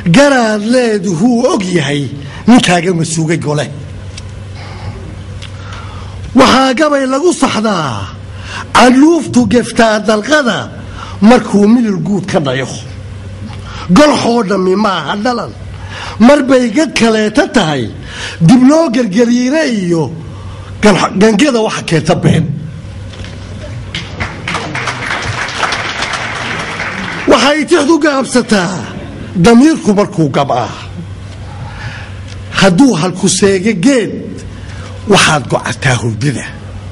garaad leeduhuu og yahay ninkaaga masuugay gole waxaa gabay lagu saxdaa caluuftu geftaa dalqada markuu midil guud ka dhayo golxoo dhammi maaha dhalan mar bay gad kaleeta tahay dib loo gergeliine iyo gangada waxa keenta been waxay tixdu gaabsataa damiirku markuu gab'aa hadduu halku seega geed waxaad gocataa hurdida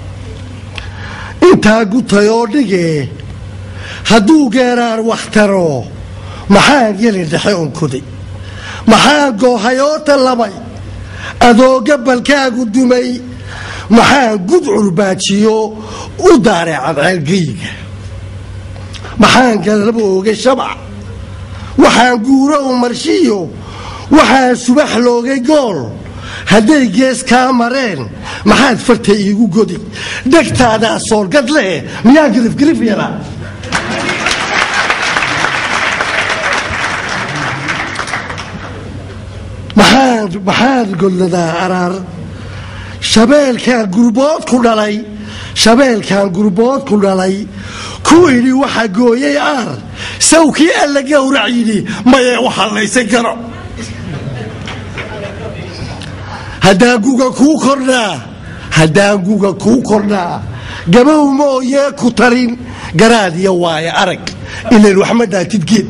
intaa gutayoo dhigee hadduu geeraar wakhtaro maxaan gelin dhexe onkoday maxaan goohayoota labay adoo gabalkaagu dumay maxaan gud curbaajiyo u daaray cadceelgeyiga maxaan galabo oogay shabac waxaan guuro u marshiyo waxaan subax loogay gool hadday gees kaa mareen maxaad farta iigu godi dhegtaadaa soorgad leh miyaan girifgirif yaraa maxaad godladaa araar shabeelkaan gurbood ku dhalay shabeelkaan gurbood ku dhalay ku idhi waxa gooyay aar sawkii alla gowrac yidhi mayee u hallaysan karo haddaan guga kuu kordhaa haddaan guga kuu kordhaa gabow mooyee ku tarin garaad iyo waaye arag ilan waxma dhaatid geed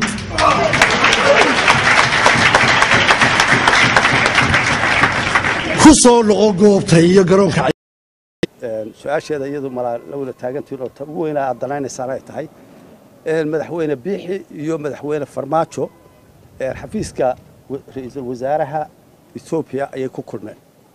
ku soo noqo goobta iyo garoonka su-aasheeda iyadu malaa la wada taagantiin oo ta ugu weynaa aad danaynaysaan ay tahay madaxweyne biixi iyo madaxweyne farmaajo xafiiska ra-iisul wasaaraha etoobiya ayay ku kulmeen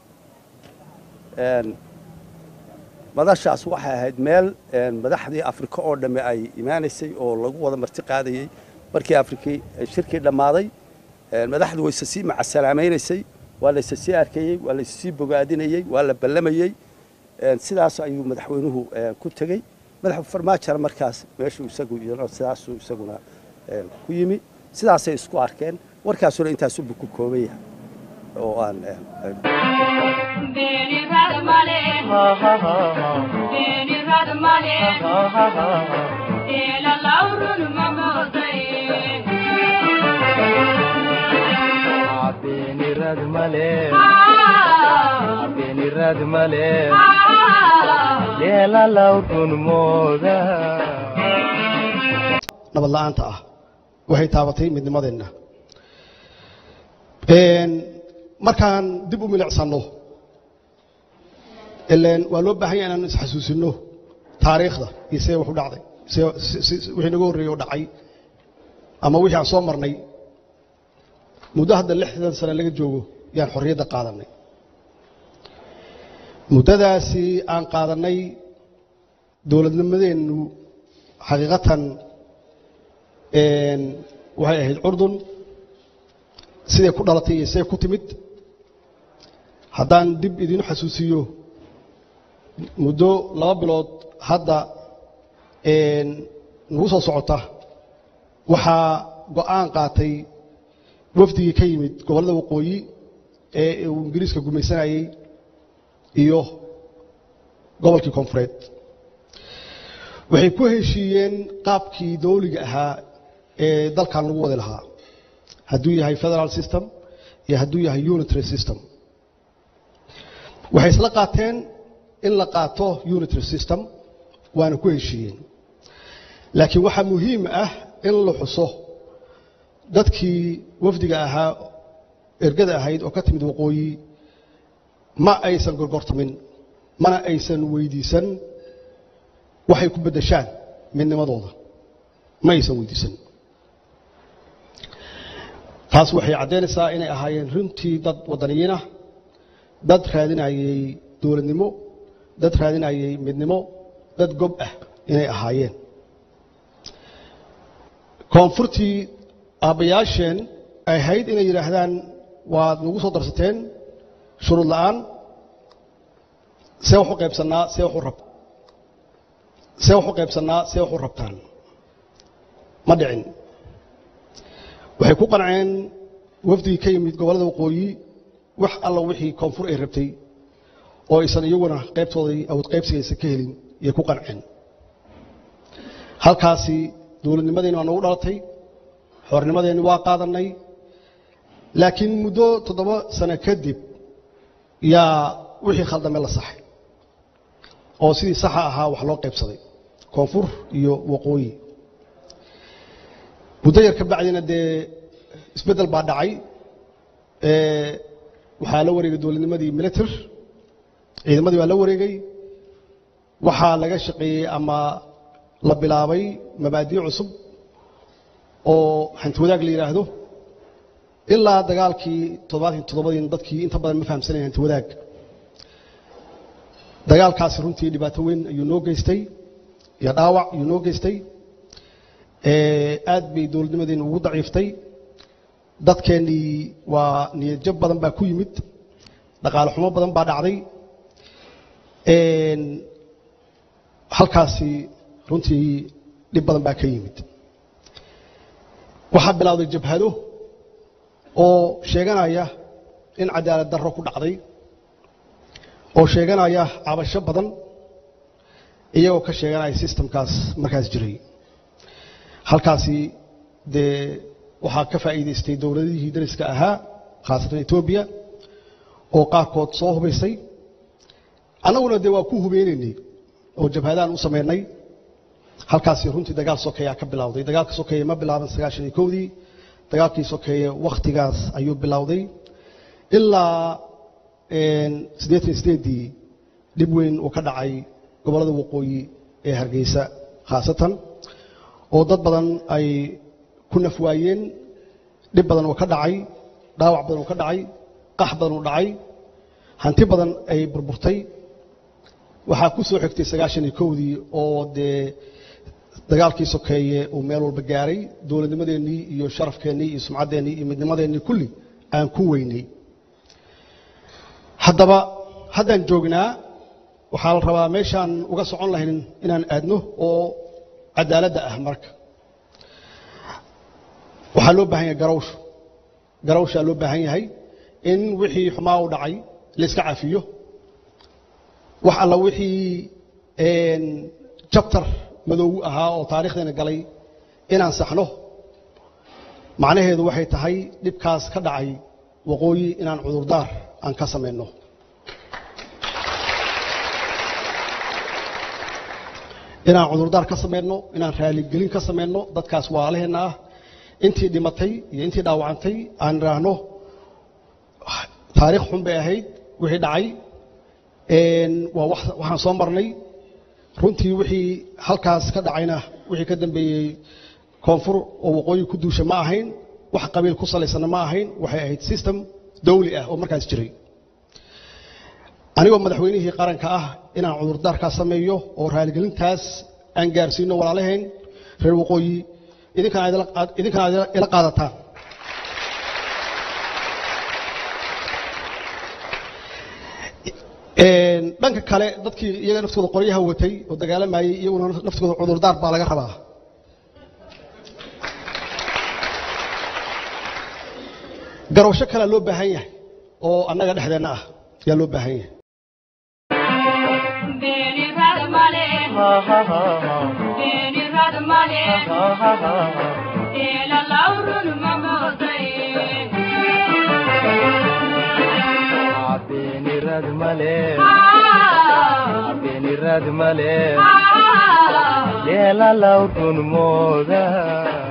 madashaas waxay ahayd meel madaxdii afrika oo dhamme ay imaanaysay oo lagu wada marti qaadayey markii afrikii shirkii dhammaaday madaxdu wayse sii macasalaamaynaysay waa layse sii arkayey waa layse sii bogaadinayey waa la ballamayey sidaas ayuu madaxweynuhu ku tegey madax farmaajona markaas meeshuu isagu sidaasuu isaguna ku yimi sidaasay isku arkeen warkaasuna intaasubu ku kooban yahay oo aan nabad la'aanta ah waxay taabatay midnimadeenna markaan dib u milicsanno ileen waa loo baahan yaha inaanu isxasuusinno taariikhda iyo see wax u dhacday wixii naga horreeyey oo dhacay ama wixii aan soo marnay muddo hadda lixdan sane laga joogo yaan xorriyadda qaadannay muddadaasi aan qaadannay dowladnimadeennu xaqiiqatan waxay ahayd curdun siday ku dhalatay iyo siday ku timid haddaan dib idiinu xasuusiyo muddo laba bilood hadda nagu soo socota waxaa go'aan qaatay wafdigii ka yimid gobollada waqooyi ee uu ingiriiska gumaysanayey iyo gobolkii koonfureed waxay ku heshiiyeen qaabkii dawliga ahaa ee dalkan lagu wadi lahaa hadduu yahay federal system iyo hadduu yahay unitary system waxay isla qaateen in la qaato unitary system waana ku heshiiyeen laakiin waxaa muhiim ah in la xuso dadkii wafdiga ahaa ergada ahayd oo ka timid waqooyi ma aysan gorgortamin mana aysan weydiisan waxay ku beddeshaan midnimadooda ma aysan weydiisan taas waxay caddaynaysaa inay ahaayeen runtii dad waddaniyiinah dad raadinayay dowladnimo dad raadinayay midnimo dad gob ah inay ahaayeen koonfurtii aabbayaasheen ay ahayd inay yidhaahdaan waad nagu soo darsateen shuruud la'aan see wax u qaybsannaa see wax u rab see wax u qaybsannaa see wax u rabtaan ma dhicin waxay ku qanceen wafdigii ka yimid gobollada waqooyi wax alla wixii koonfur ay rabtay oo aysan iyaguna qaybtoodii awood qaybsigaysa ka helin iyo ku qanceen halkaasi dowladnimadeenni waa nagu dhalatay xoornimadeenni waa qaadannay laakiin muddo toddoba sano kadib yaa wixii khaldame la saxay oo sidii saxa ahaa wax loo qaybsaday koonfur iyo waqooyi muddo yar ka bacdina dee isbeddel baa dhacay waxaa la wareegay dowladnimadii military ciidamadii baa la wareegay waxaa laga shaqeeyey ama la bilaabay mabaadii cusub oo hanti wadaag la yidhaahdo ilaa dagaalkii toddobaatan toddobadiin dadkii inta badan ma fahamsanayn hanti wadaag dagaalkaasi runtii dhibaato weyn ayuu noo geystay iyo dhaawac ayuu noo geystay aad bay dowladnimadeenu ugu daciiftay dadkeennii waa niyadjab badan baa ku yimid dhaqaale xumo badan baa dhacday halkaasi runtii dhib badan baa ka yimid waxaa bilowday jabhado oo sheeganaya in cadaalad darro ku dhacday oo sheeganaya cabasho badan iyagoo ka sheeganaya sistamkaas markaas jiray halkaasi dee waxaa ka faa'iidaystay dowladihii dariska ahaa khaasatan etoobiya oo qaarkood soo hubaysay annaguna dee waa ku hubeynaynay oo jabhadaan u samaynay halkaasi runtii dagaal sokeeyaa ka bilowday dagaalka sokeeye ma bilaaban sagaashan iyo kowdii dagaalkii sokeeye wakhtigaas ayuu bilowday ilaa siddeetan iyo sideeddii dhib weyn uu ka dhacay gobollada waqooyi ee hargeysa khaasatan oo dad badan ay ku naf waayeen dhib badan uu ka dhacay dhaawac badan uu ka dhacay qax badan uu dhacay hanti badan ay burburtay waxaa ku soo xigtay sagaashan iyo kowdii oo dee dagaalkii sokeeye uu meel walba gaaray dowladnimadeennii iyo sharafkeennii iyo sumcaddeennii iyo midnimadeennii kulli aan ku weynay haddaba haddaan joognaa waxaa la rabaa meeshaan uga socon lahayn inaan aadno oo cadaaladda ah marka waxaa loo baahan yahay garawsh garawshaa loo baahan yahay in wixii xumaa u dhacay layska cafiyo wax alla wixii jabtar madoogu ahaa oo taarikhdeena galay inaan saxno macnaheedu waxay tahay dhibkaas ka dhacay waqooyi inaan cudurdaar aan ka samayno inaan cudurdaar ka samayno inaan raaligelin ka samayno dadkaas waalaheenna ah intii dhimatay iyo intii dhaawacantay aan idhaahno taariikh xun bay ahayd wixii dhacay waa waxaan soo marnay runtii wixii halkaas ka dhacayna wixii ka dambeeyey koonfur oo waqooyi ku duusha ma ahayn wax qabiil ku salaysanna ma ahayn waxay ahayd system dawli ah oo markaas jiray anigoo madaxweynihii qaranka ah inaan cudurdaarkaas sameeyo oo raaligelintaas aan gaarsiino walaalaheen reer waqooyi idinkana ila qaadataan dhanka kale dadkii iyaga naftooda qoryaha watay oo dagaalamayey iyaguna naftooda cudurdaar baa laga rabaa garowsho kalea loo baahan yahay oo annaga dhexdeenna ah yaa loo baahan yahay yeelalawrun mooda